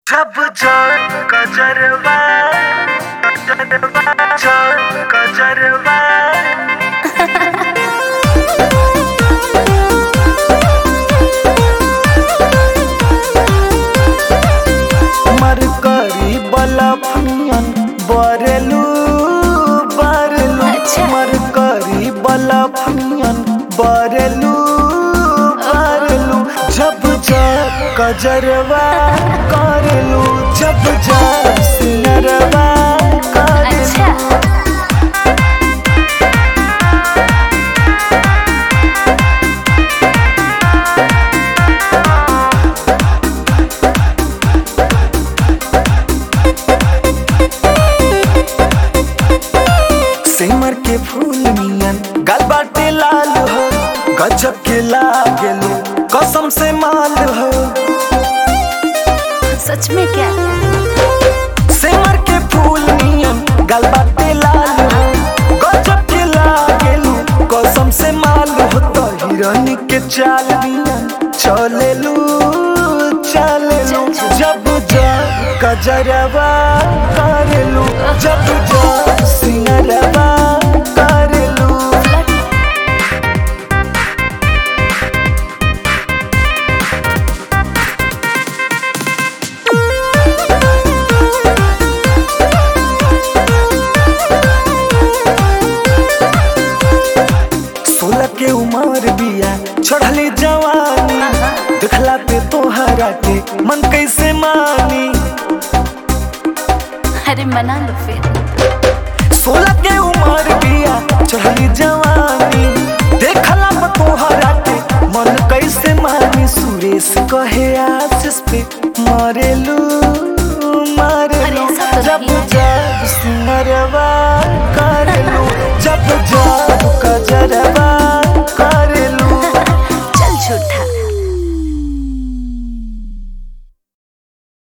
जब जान कजरवा कजरवा जान कजरवा मरकरी बलफियन बरेलू बरेलू अच्छा। मरकरी बलफियन बरेलू बरेलू जब जब कजरवा करेलू जब जब सिनरवा करेलू अच्छा सिमर के फूल नियन गल बाटे लाल हो गजब के लागेलू कसम से माल हो सच में क्या सिमर के फूल नियन गल बाटे लाल हो गजब के लागेलू कसम से माल हो तो हिरनी के चाल नियन चलेलू चलेलू जब जब गजरवा करेलू जब जब सिंगरवा करेलू सोलह के उमर बिया चढ़ली जवानी दिखला पे तोहरा के मन कैसे मानी अरे मना लो फिर सोलह के उमर बिया चढ़ली जवानी देखला पे तोहरा के मन कैसे मानी सुरेश कहे आशीष पे मरेलू अरे मरेलू ऐसा तो जब नहीं है। जब सिमरवा